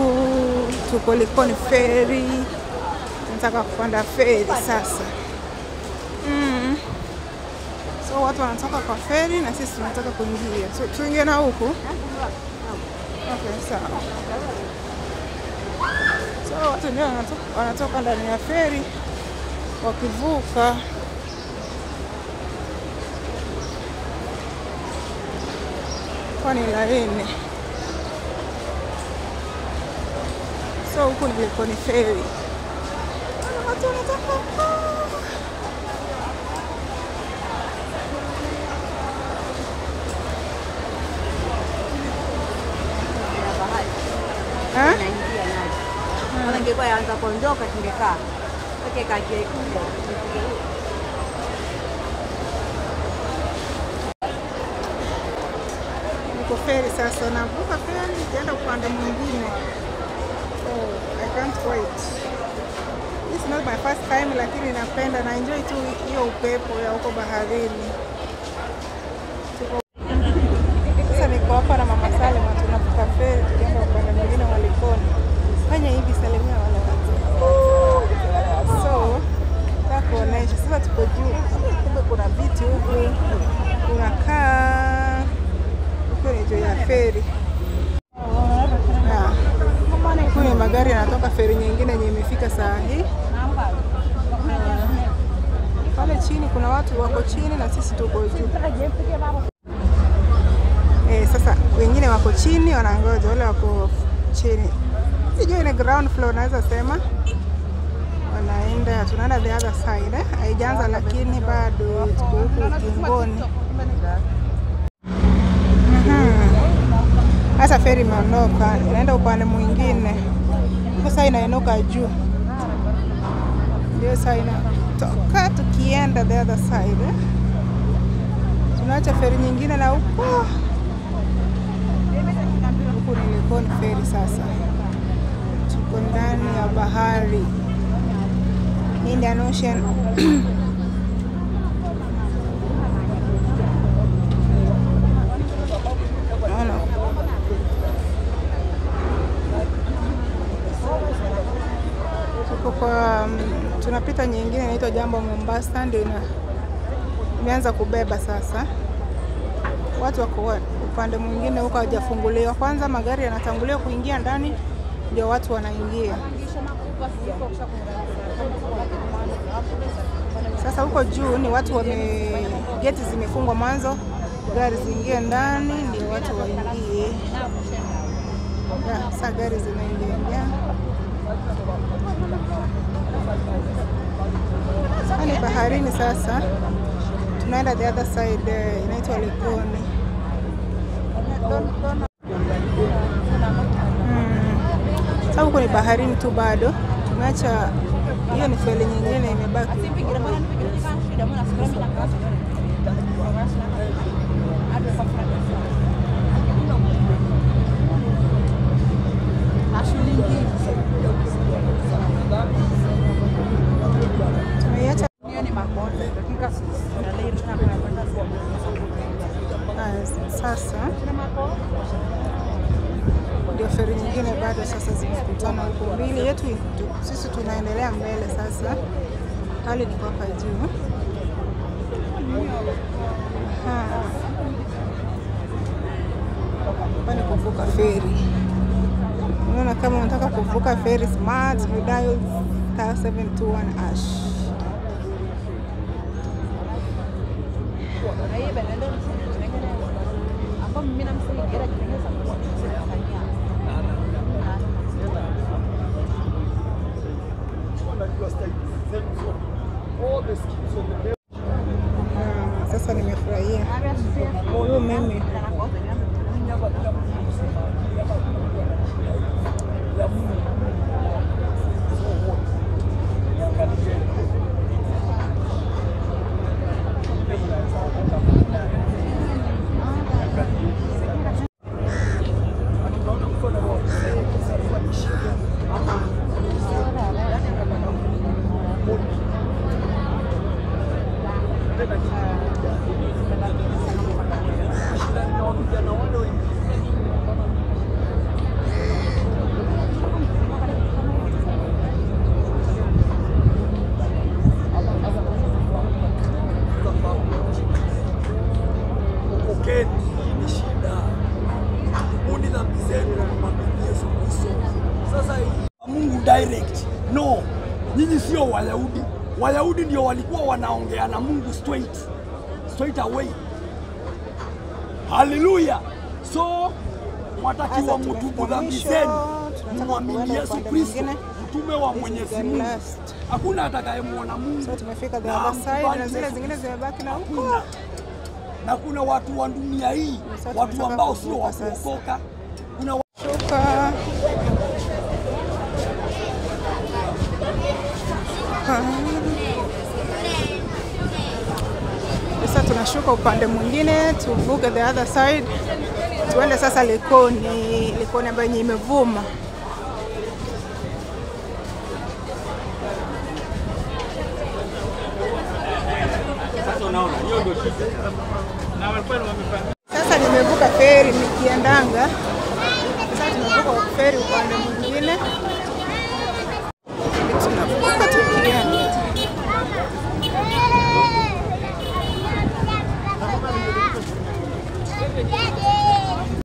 huku, tuko Likoni feri, tunataka kupanda feri sasa. Mm. So watu wanatoka kwa feri na sisi tunataka kuingia. So tuingie na huku. Okay, sawa. So watu ndio wanatoka, wanatoka ndani ya feri wakivuka. Kwani laini. So huku ni Likoni feri. Watu wanatoka huko. Eh? Naingia nayo. Kama ingekuwa yaanza kuondoka tungekaa. Peke kake kule. Niko feri sasa, navuka feri nikienda upande mwingine. So I can't wait. This is not my first time, lakini napenda na enjoy tu hiyo upepo ya huko baharini. Tuko- Sasa niko hapa na mama Salema, tunavuka feri tukienda upande mwingine wa Likoni. Fanya hivi, salimia wale watu. So nataka kuonesha sasa, tuko juu, kumbe kuna viti huku, unakaa huku ni juu ya feri. Ah, Huku ni magari yanatoka feri nyingine yenye imefika saa hii. Ah, Pale chini kuna watu wako chini na sisi tuko juu. Eh, sasa wengine wako chini wanangoja, wale wako chini, sijui ni ground floor naweza sema, wanaenda tunaenda the other side eh? Haijaanza lakini bado tuko huku ukingoni. Mhm. Sasa feri imeondoka, inaenda upande mwingine. Sasa inainuka juu, ndio sasa inatoka tukienda the other side eh? Tunaacha feri nyingine na huko huku ni Likoni feri. Sasa tuko ndani ya bahari Indian Ocean. Naona tuko kwa mm, tunapita nyingine inaitwa Jambo Mombasa, ndio ina imeanza kubeba sasa. Watu wako wa- upande mwingine huko hawajafunguliwa. Kwanza magari yanatangulia kuingia ndani, ndio watu wanaingia. Sasa huko juu ni watu wame, geti zimefungwa mwanzo, gari ziingie ndani ndio watu waingie. Ya, Sasa gari zinaingia ingia. Sasa ni baharini sasa, tunaenda the other side, eh, inaitwa Likoni. Mm. Sasa huko ni baharini tu bado, tumeacha hiyo ni feri nyingine imebaki. Tumeiacha haya, sasa ndio feri nyingine bado sasa zimekutana huko mbili yetu, tu- sisi tunaendelea mbele sasa, hali niko hapa juu. Aha. Hapa ni kuvuka feri. Unaona, kama unataka kuvuka feri smart, you dial star 721 ash. Ah, Sasa nimefurahia huyu mimi dialect. No, nyinyi sio Wayahudi. Wayahudi ndio walikuwa wanaongea na Mungu straight, straight away. Haleluya! So mwatakiwa Sasa mtubu tumefika dhambi mwisho, zenu, tunataka mwamini kuenda Yesu upande Kristo, mwingine. mtume wa This is Mwenyezi the Mungu. last. Hakuna atakayemwona Mungu So tumefika the na other side amkubali na zile Yesu zingine Kristo. zimebaki na huko. Hakuna. Na kuna watu wa dunia hii, Sasa watu tunataka ambao sio kuvuka wa sasa. kuokoka. Kuna wa- Shuka. Sasa tunashuka upande mwingine tuvuke the other side, tuende sasa Likoni, Likoni ambayo yenye imevuma. Sasa nimevuka feri nikiendanga, sasa tumevuka feri upande mwingine, tunavuka